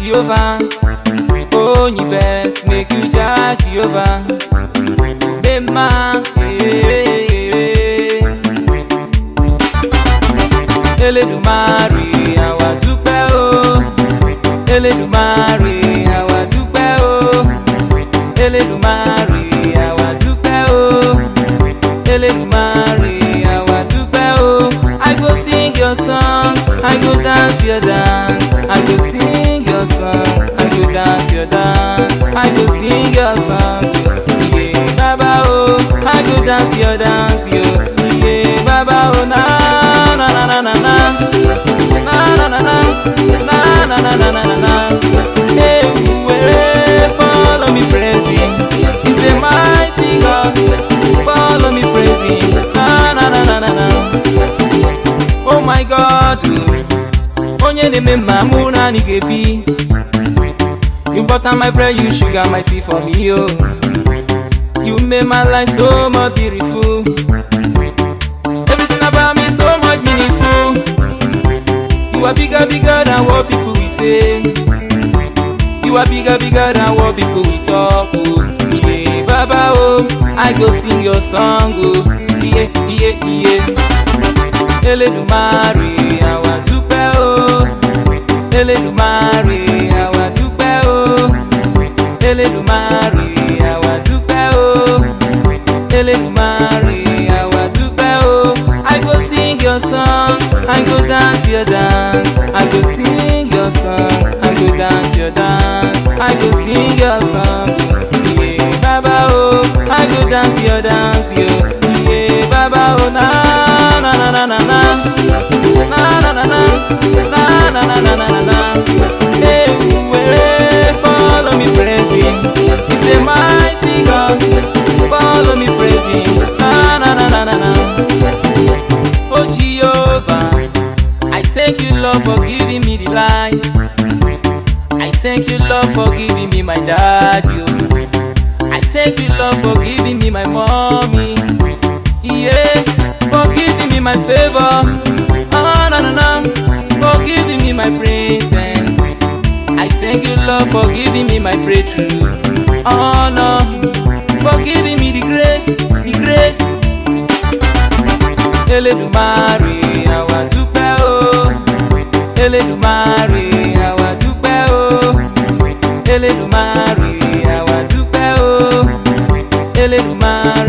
Jehovah. Oh, you best make you judge Jehovah. Bema, eh. Elédùmarè, àwa dúpẹ́ o. Elédùmarè, àwa dúpẹ́ o. Elédùmarè, àwa dúpẹ́ o. Elédùmarè, àwa dúpẹ́ o. I go sing your song, I go dance your dance. I go sing your song, I go dance your dance. I go sing your song, yeah, Baba oh. I go dance your dance, yo, yeah, Baba oh. Na na na na na na, na na na na, na na na na na na na. Hey, where follow me praising, He's a mighty God. Follow me praising, na na na na na na. Oh my God, onye na-eme mma mụ naanị ga-ebi. You butter my bread, you sugar my tea for me, oh. You make my life so much beautiful. Everything about me so much meaningful. You are bigger, bigger than what people will say. You are bigger, bigger than what people will talk, oh. Yeah, Baba, oh. I go sing your song, oh. Yeah, yeah, yeah. Elédùmarè, àwa dúpẹ́ o. Elédùmarè, àwa dúpẹ́ o. Elédùmarè, àwa dúpẹ́ o. Elédùmarè, àwa dúpẹ́ o. I go sing your song, I go dance your dance. I go sing your song, I go dance your dance. I go sing your song, yeah, Baba oh. I go dance your dance, yo, yeah, Baba oh. Na na na na na na, na na na na, na na na na na na na. Hey, where follow me praising, He's a mighty God. Follow me praising, na na na na na na. Oh Jehovah, I thank you Lord for giving me the life. I thank you Lord for giving me my daddy. oh. I thank you Lord for giving me my mommy. Yeah, for giving me my favor. Oh no no no, for giving me my present. I thank you Lord for giving me my breakthrough. Oh no, for giving me the grace, the grace. Elédùmarè, àwa dúpẹ́ o. Elédùmarè, àwa dúpẹ́ o. Elédùmarè, àwa dúpẹ́ o. Elédùmarè.